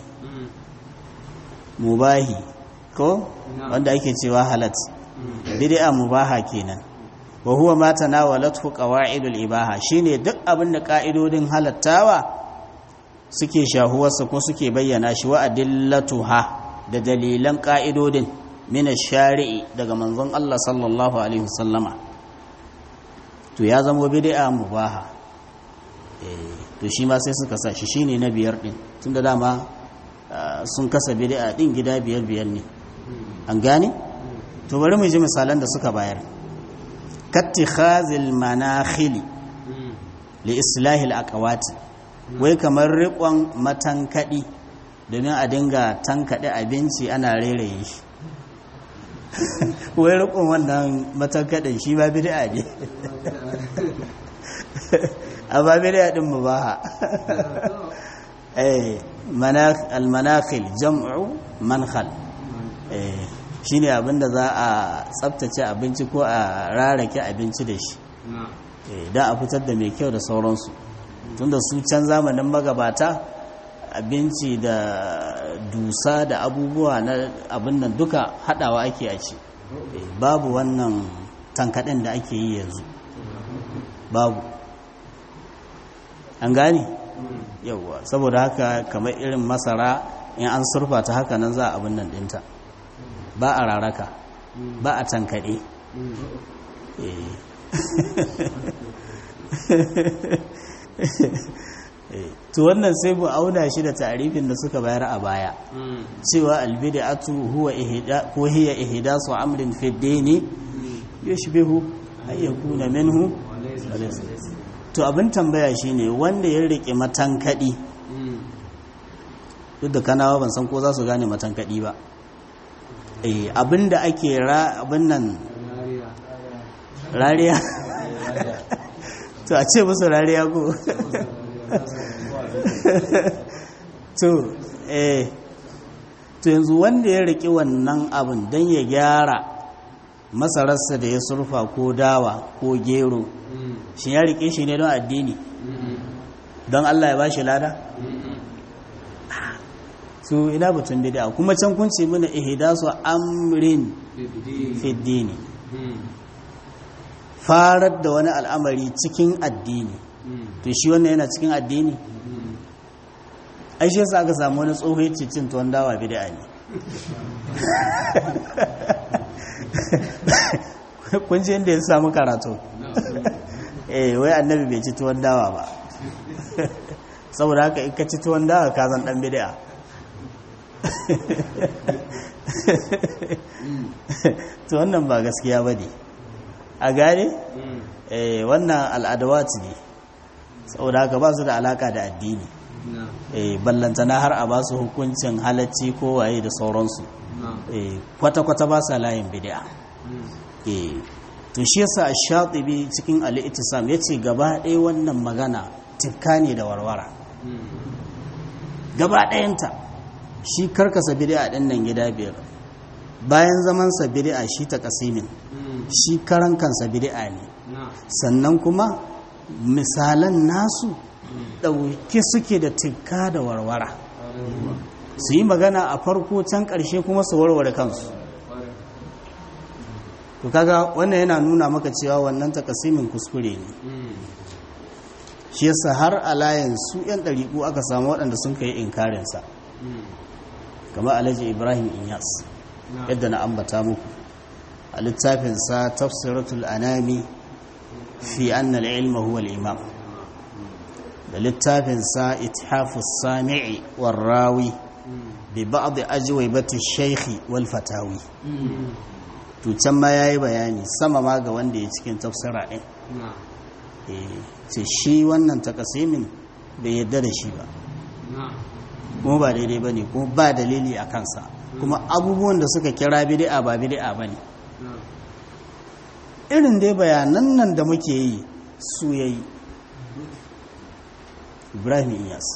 Speaker 1: mubahi ko wanda ake cewa halat bid'a mubaha kenan wa huwa ma tanawalathu qawa'idul ibaha shine duk abin da ka'idodin halattawa suke shahuwarsa ko suke bayyana shi wa adillatuha da dalilan ka'idodin min shari'i daga manzon Allah sallallahu alaihi wasallama to ya zama bid'a mubaha to shi ma sai suka sa shi shine na biyar din tunda dama sun kasa bid'a din gida biyar biyar ne an gane to bari mu ji misalan da suka bayar kattikhazil manakhili li islahil aqwati wai kamar riƙon matankadi domin a dinga tankade abinci ana rairaye shi wai riƙon wannan matankadin shi ba bid'a ne amma bid'a din mubaha eh al-manakhil jam'u mankhal eh shine abinda za a tsaftace abinci ko a rarake abinci da shi don a fitar da mai kyau da sauransu tunda su can zamanin magabata abinci da dusa da abubuwa na abin nan duka hadawa ake a ci babu wannan tankaɗin da ake yi yanzu babu an gane yauwa saboda haka kamar irin masara in an surfa ta haka nan za a abin nan ɗinta ba a raraka ba a tankaɗe to wannan sai mu auna shi da tarifin da suka bayar a baya cewa albid'atu huwa ihda ko hiya ihdasu amrin fi dini yushbihu ay yakuna minhu to abin tambaya shine wanda ya rike matankadi duk da kanawa ban san ko za su gane matankadi ba eh abinda ake ra abin nan rariya to a ce musu rariya ko to eh to yanzu wanda ya riki wannan abin don ya gyara masararsa da ya surfa ko dawa ko gero shi ya rike shi ne don addini don Allah ya ba shi lada su ina batun bid'a kuma can kun ce mana ihdasu amrin fi dini farar da wani al'amari cikin addini to shi wannan yana cikin addini ai shi yasa aka samu wani tsoho ya cin tuwon dawa bid'a ne kun ji inda ya samu karatu eh wai annabi bai ci tuwon dawa ba saboda haka in ka ci tuwon dawa ka zan dan bid'a to wannan ba gaskiya ba ne a gane eh wannan al'adawat ne saboda haka ba su da alaka da addini eh ballantana har a ba su hukuncin halacci ko waye da sauransu eh kwata-kwata ba sa layin bid'a eh to shi yasa ash-shatibi cikin al-ittisam yace gaba ɗaya wannan magana tifka ne da warwara gaba ɗayanta shi karkasa bid'a ɗin nan gida biyar bayan zaman sa bid'a shi ta kasimin shi karan kansa bid'a ne sannan kuma misalan nasu ɗauke suke da tifka da warwara su yi magana a farko can ƙarshe kuma su warware kansu to kaga wannan yana nuna maka cewa wannan takasimin kuskure ne shi yasa har a layin su yan ɗariƙu aka samu waɗanda sun kai inkarinsa kamar alhaji ibrahim inyas yadda na ambata muku a littafinsa tafsiratul anami fi annal ilma huwa imam da littafinsa ithafus sami'i warrawi bi ba'd ajwibati shaykhi wal fatawi to can ma yayi bayani sama ma ga wanda ya cikin tafsira din ce shi wannan takasimin bai yadda da shi ba kuma ba daidai ba ne kuma ba dalili a kansa kuma abubuwan da suka kira bidi'a ba bidi'a ba ne irin dai bayanan nan da muke yi su ya yi ibrahim iyas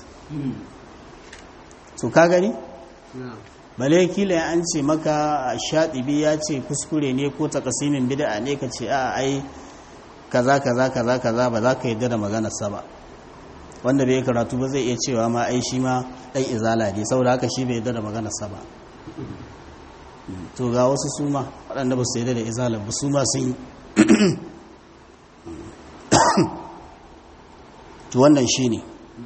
Speaker 1: to ka gani? bale kila ya an ce maka shaɗibi ya ce kuskure ne ko takasimin bida'a ne ka ce a ai kaza kaza kaza kaza ba za ka yi da maganarsa ba wanda bai karatu ba zai iya cewa ma ai shi ma ɗan izala ne saboda haka shi bai yi da maganarsa ba to ga wasu su ma waɗanda ba su yi da izala ba su ma sun yi to wannan shi ne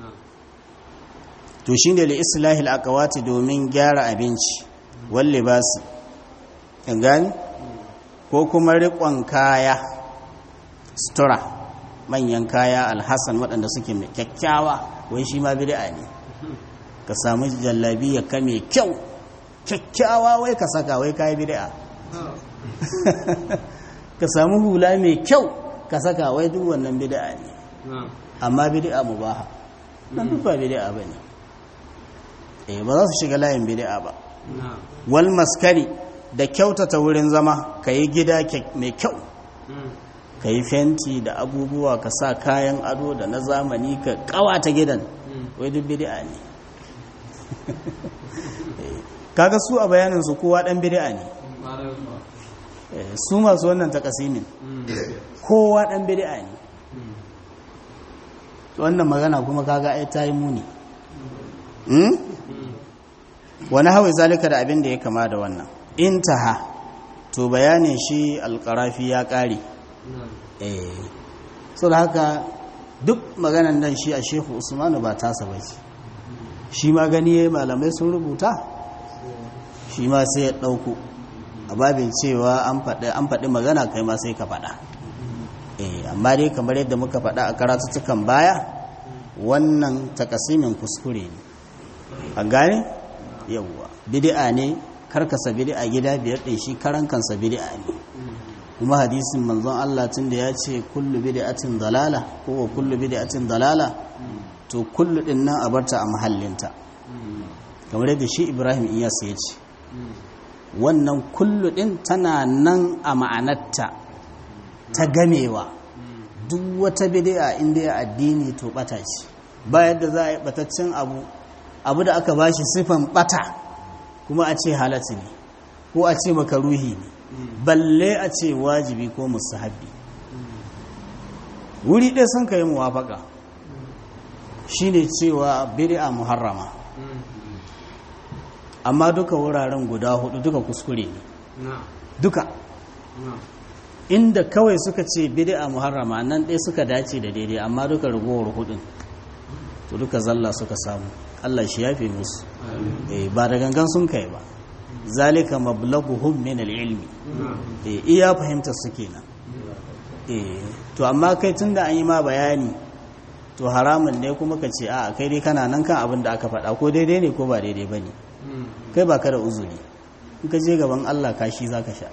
Speaker 1: to shi ne da islahil akawati domin gyara abinci walle ba su gani ko kuma riƙon kaya sutura manyan kaya alhassan waɗanda suke mai kyakkyawa wai shi ma bid'a ne ka samu jallabi ya kame kyau kyakkyawa wai ka saka wai kayi bid'a ka samu hula mai kyau ka saka wai duk wannan bid'a ne amma bid'a mubaha nan duk ba bid'a bane eh ba za su shiga layin bid'a ba wal maskari da kyautata wurin zama kayi gida mai kyau ka yi fenti da abubuwa ka sa kayan ado da na zamani ka kawata gidan wai duk bid'a ne kaga su a bayanin su kowa dan bid'a ne su masu wannan takasimin kowa dan bid'a ne wannan magana kuma kaga ai ta yi muni wani hawa zalika da abin da ya kama da wannan intaha to bayanin shi alkarafi ya ƙare eh so da haka duk maganan nan shi a shehu usmanu ba tasa ba ce shi ma gani ya malamai sun rubuta shi ma sai ya ɗauko a babin cewa an faɗi magana kai ma sai ka faɗa eh amma dai kamar yadda muka faɗa a karatuttukan baya wannan takasimin kuskure ne a gane yawwa bid'a ne karkasa bid'a gida biyar ɗin shi karan kansa bid'a ne kuma hadisin manzon Allah tun da ya ce kullu bid'atin dalala ko wa kullu bid'atin dalala to kullu din nan a barta a mahallinta kamar yadda shi Ibrahim Iyas ya ce wannan kullu din tana nan a ma'anarta ta gamewa duk wata bid'a inda ya addini to bata ce ba yadda za a yi bataccen abu abu da aka bashi sifan bata kuma a ce halatta ne ko a ce makaruhi ne balle a ce wajibi ko musahabi wuri ɗaya sun ka yi muwafaka shine cewa bid'a muharrama amma duka wuraren guda hudu duka kuskure ne duka inda kawai suka ce bid'a muharrama nan ɗaya suka dace da daidai amma duka ragowar hudun to duka zalla suka samu Allah shi yafe musu ba da gangan sun kai ba zalika mablaghuhum min al-ilmi eh iya fahimta su kenan eh to amma kai tunda an yi ma bayani to haramun ne kuma ka ce a kai dai kana nan kan abin da aka faɗa ko daidai ne ko ba daidai bane kai ba ka da uzuri in ka je gaban Allah kashi zaka sha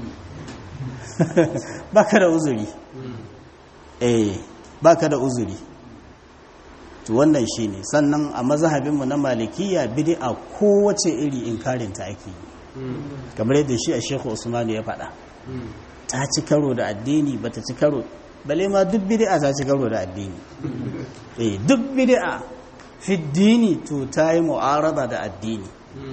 Speaker 1: ba ka da uzuri eh ba ka da uzuri to wannan shi ne sannan a mazhabinmu na malikiya bid'a kowace iri inkarinta ake yi kamar yadda shi a shekhu usmanu ya faɗa ta ci karo da addini ba ta ci karo bale ma duk bid'a ta ci karo da addini eh duk bid'a fi dini to ta yi mu'arada da addini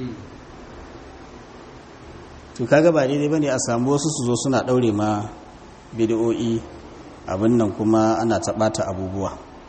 Speaker 1: to kaga ba daidai bane a samu wasu su zo suna daure ma bid'o'i abin nan kuma ana taɓata abubuwa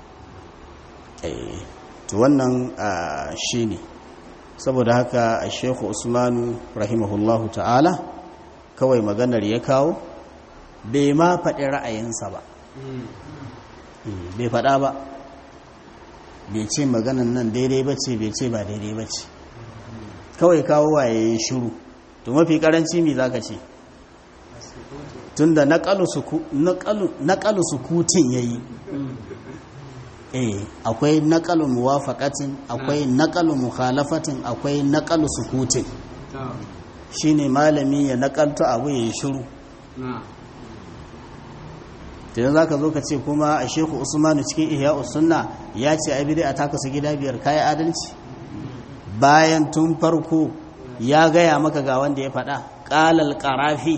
Speaker 1: to wannan shi ne saboda haka a shekhu usmanu rahimahullahu ta'ala kawai maganar ya kawo bai ma faɗi ra'ayinsa ba bai faɗa ba bai ce maganan nan daidai ba ce bai ce ba daidai ba ce kawai kawo waye ya shiru to mafi karanci mi za ka ce tun da naƙalu sukutin ya yi eh akwai naƙalu muwafaqatin akwai naƙalu mukhalafatin akwai naƙalu sukutin shine malami ya naƙalta abu ya shiru idan za ka zo ka ce kuma a sheku usmanu cikin ihya sunna ya ce ai bid'a ta kasu gida biyar kayi adalci bayan tun farko ya gaya maka ga wanda ya faɗa ƙalal ƙarafi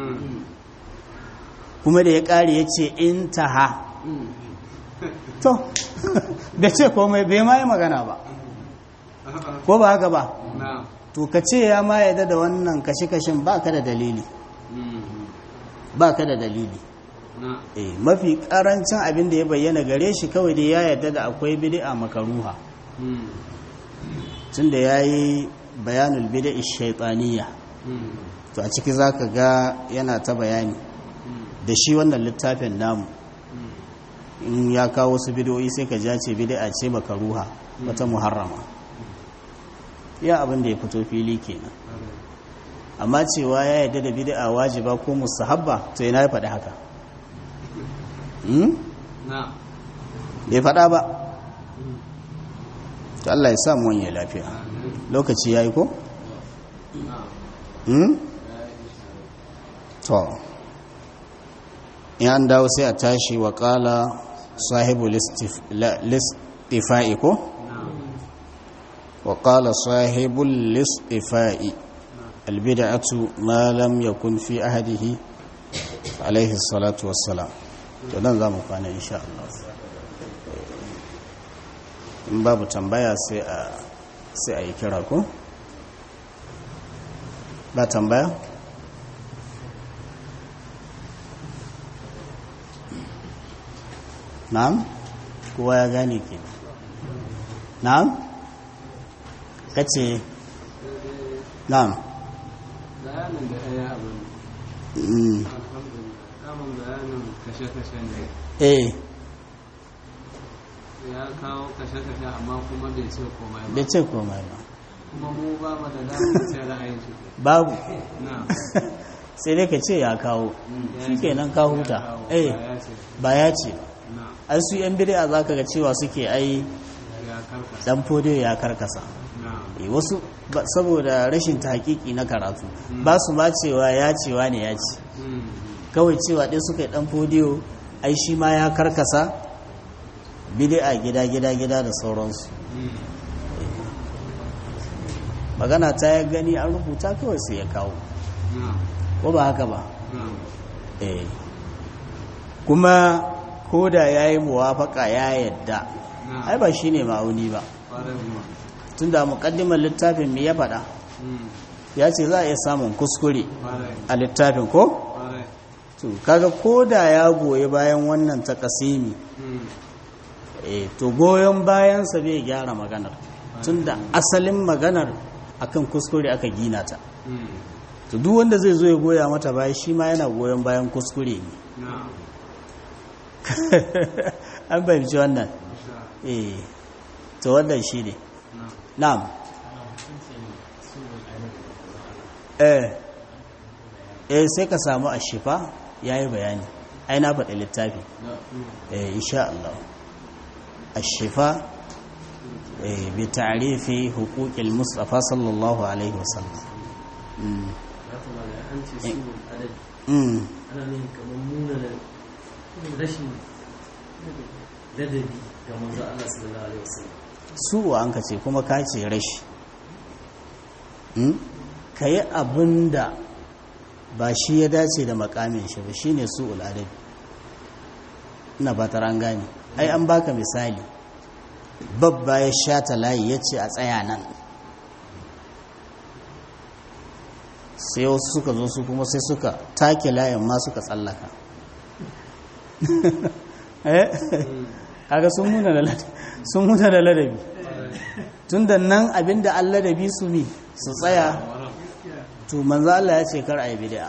Speaker 1: kuma da ya ƙare ya ce intaha to da ce komai bai ma yi magana ba ko ba haka ba to ka ce ya ma yadda da wannan kashe-kashen ba ka da dalili ba ka da dalili eh mafi karancin abin da ya bayyana gare shi kawai dai ya yadda da akwai bid'a makaruha tun da ya yi bayanul bid'a shaitaniya to a ciki za ka ga yana ta bayani da shi wannan littafin namu in ya kawo wasu bidiyoyi sai ka ce bid'a ce makaruha wata muharrama ya abin da ya fito fili kenan amma cewa ya yarda da bid'a wajiba ko mustahabba to yana ya faɗi haka bai faɗa ba to Allah ya samu wani lafiya lokaci ya yi ko? to in an dawo sai a tashi wa ƙala sahibu listifa'i ko? wa ƙala sahibu listifa'i albida'atu ma lam yakun fi ahadihi alaihi salatu wassalam to nan za mu kwana insha Allah in babu tambaya sai a sai a yi kira ko ba tambaya na'am kowa ya gane ke na'am kace na'am
Speaker 2: bayanin da ɗaya abin
Speaker 1: mm,
Speaker 2: alhamdulillah kamun bayanin kashe-kashe ne
Speaker 1: eh
Speaker 2: ya kawo kashe-kashe amma kuma bai ce komai ba
Speaker 1: bai ce komai ba
Speaker 2: kuma mu ba mu da damar ce ra'ayin shi
Speaker 1: babu
Speaker 2: na
Speaker 1: sai dai ka ce ya kawo shikenan ka huta eh
Speaker 2: ya ce
Speaker 1: ba ya ce ba
Speaker 2: na
Speaker 1: ai su yan bid'a zaka ga cewa suke ai
Speaker 2: ya karkasa
Speaker 1: dan fodiyo ya karkasa
Speaker 2: na
Speaker 1: Eh, wasu ba- saboda rashin tahqiqi na karatu ba su ma cewa ya cewa ne ya ce
Speaker 2: Mm.
Speaker 1: kawai cewa ɗaya suka yi ɗan fodiyo ai shi ma ya karkasa bid'a gida gida gida da sauransu
Speaker 2: Mm.
Speaker 1: magana ta ya gani an rubuta kawai sai ya kawo
Speaker 2: na
Speaker 1: ko ba haka ba
Speaker 2: na
Speaker 1: eh kuma ko da ya yi muwafaka ya yadda
Speaker 2: na
Speaker 1: ai ba shi ne ma'auni ba
Speaker 2: ƙwarai kuma
Speaker 1: tun da muƙaddimar littafin me ya faɗa
Speaker 2: Mm.
Speaker 1: ya ce za a iya samun kuskure
Speaker 2: ƙwarai
Speaker 1: a littafin ko
Speaker 2: ƙwarai
Speaker 1: to kaga ko da ya goyi bayan wannan takasimi
Speaker 2: Mm.
Speaker 1: eh to goyon bayansa bai gyara maganar tunda asalin maganar akan kuskure aka gina ta
Speaker 2: Mm.
Speaker 1: to duk wanda zai zo ya goya mata baya shi ma yana goyon bayan kuskure ne
Speaker 2: na
Speaker 1: an fahimci wannan
Speaker 2: insha
Speaker 1: eh to wannan shi ne
Speaker 2: na
Speaker 1: na'am eh eh sai ka samu ashifa yayi bayani ai na faɗi littafi eh insha Allah ashifa eh bi ta'rifi huquqil mustafa sallallahu alaihi wasallam mm
Speaker 3: an ce su adadi
Speaker 1: mm
Speaker 3: ana nufin kamar nuna da rashin ladabi ga manzo Allah sallallahu alaihi wasallam
Speaker 1: su wa an ka ce kuma ka ce rashi ka yi abin da ba shi ya dace da makamin shi ba shi ne su uladabi ina ba ta gane ai an baka misali babba ya sha ta layi ya ce a tsaya nan sai wasu suka zo su kuma sai suka take layin ma suka tsallaka eh kaga sun muna da ladabi sun muna da ladabi tunda nan abinda an ladabi su mi su tsaya to manzo Allah ya ce kar a yi bid'a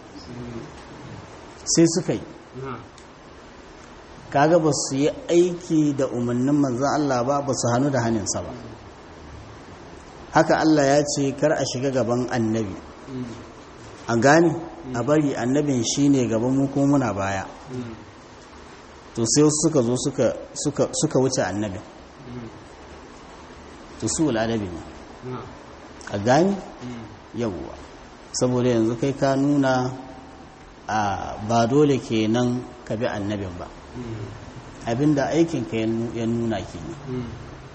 Speaker 1: sai suka yi
Speaker 2: na
Speaker 1: kaga ba su yi aiki da umarnin manzon Allah ba ba su hannu da hannunsa ba haka Allah ya ce kar a shiga gaban annabi
Speaker 2: Mm.
Speaker 1: a gane a bari annabin shine gaban mu kuma muna baya
Speaker 2: Mm.
Speaker 1: to sai wasu suka zo suka suka suka wuce annabin
Speaker 2: Mm.
Speaker 1: to su al'adabi ne
Speaker 2: na
Speaker 1: a gane
Speaker 2: Mm.
Speaker 1: yawwa saboda yanzu kai ka nuna a ba dole kenan ka bi annabin ba
Speaker 2: Mm.
Speaker 1: abinda aikinka ya nu- ya nuna kenan
Speaker 2: Mm.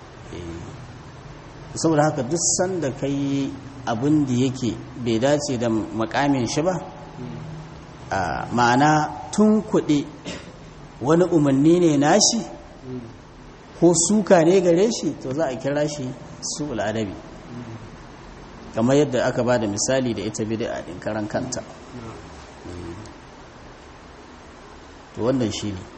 Speaker 1: Eh. saboda haka duk sanda ka yi abin da yake bai dace da makamin shi ba
Speaker 2: Mm.
Speaker 1: a ma'ana tun kuɗi wani umarni ne nashi
Speaker 2: Mm.
Speaker 1: ko suka ne gare shi to za a kira shi su al'adabi
Speaker 2: Mm.
Speaker 1: kamar yadda aka ba da misali da ita bid'a din karan kanta
Speaker 2: na
Speaker 1: to wannan shi ne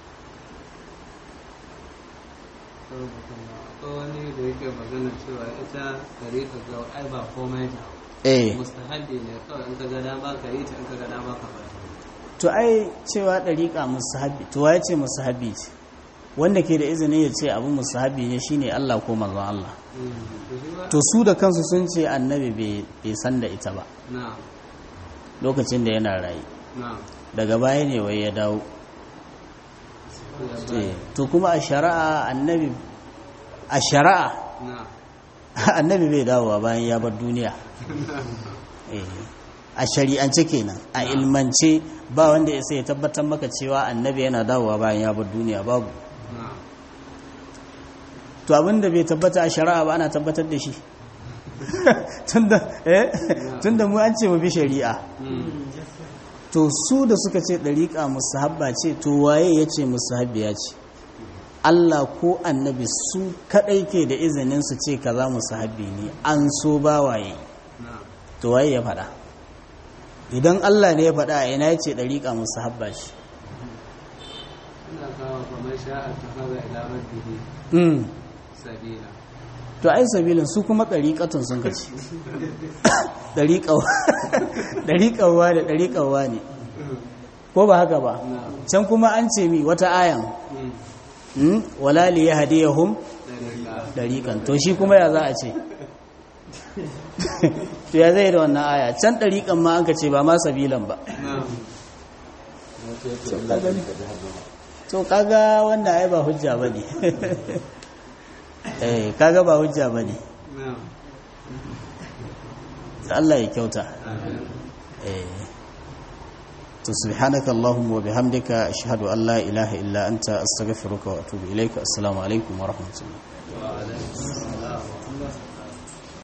Speaker 2: akwai wani da yake magana cewa ita gare ka ga ai ba komai ta
Speaker 1: eh
Speaker 2: mustahabbi ne kawai in ka ga dama ka yi ta in ka ga dama ka bari
Speaker 1: to ai cewa ɗariƙa musahabi to ya ce musahabi ce wanda ke da izinin ya ce abu musahabi ne shine Allah ko manzon Allah
Speaker 2: Mm. to shi ba
Speaker 1: to su da kansu sun ce annabi bai bai san da ita ba
Speaker 2: na
Speaker 1: lokacin da yana rayu
Speaker 2: na
Speaker 1: daga baya ne wai ya dawo
Speaker 2: ya
Speaker 1: Eh, to kuma a shari'a annabi a shari'a
Speaker 2: na
Speaker 1: annabi bai dawowa bayan ya bar duniya Eh, a shari'ance kenan a ilmance ba wanda ya sai ya tabbatar maka cewa annabi yana dawowa bayan ya bar duniya babu
Speaker 2: na
Speaker 1: to abinda bai tabbata a shari'a ba ana tabbatar da shi tunda eh tunda mu an ce mu bi shari'a
Speaker 2: Mm.
Speaker 1: to su da suka ce dariƙa musahabba ce to waye ya ce musahabbiya ce Allah ko annabi su kadai ke da izinin su ce kaza musahabbi ne an so ba waye
Speaker 2: na
Speaker 1: to waye ya faɗa idan Allah ne ya faɗa a ina ya ce dariƙa musahabba ce
Speaker 2: ina kawo kamar man sha'a takhadha ila rabbihi
Speaker 1: mm.
Speaker 2: sabila
Speaker 1: to ai sabilin su kuma ɗariƙatun sun kaci ɗariƙawa da ɗariƙawa ne ko ba haka ba
Speaker 2: na'am
Speaker 1: can kuma an ce mi wata ayan
Speaker 2: mm
Speaker 1: mm, wala li yahdiyahum
Speaker 2: dalika
Speaker 1: ɗariƙan to shi kuma ya za a ce to ya zai da wannan aya can ɗariƙan ma an ka ce ba ma sabilan ba
Speaker 2: na'am
Speaker 1: to kaga wannan ai ba hujja ba ne eh kaga ba hujja ba ne
Speaker 2: na'am
Speaker 1: Allah ya kyauta
Speaker 2: amin
Speaker 1: eh to subhanaka allahumma wa bihamdika ashhadu an la ilaha illa anta astaghfiruka wa atubu ilaika assalamu alaikum wa rahmatullahi
Speaker 2: wa alaikum assalam wa rahmatullah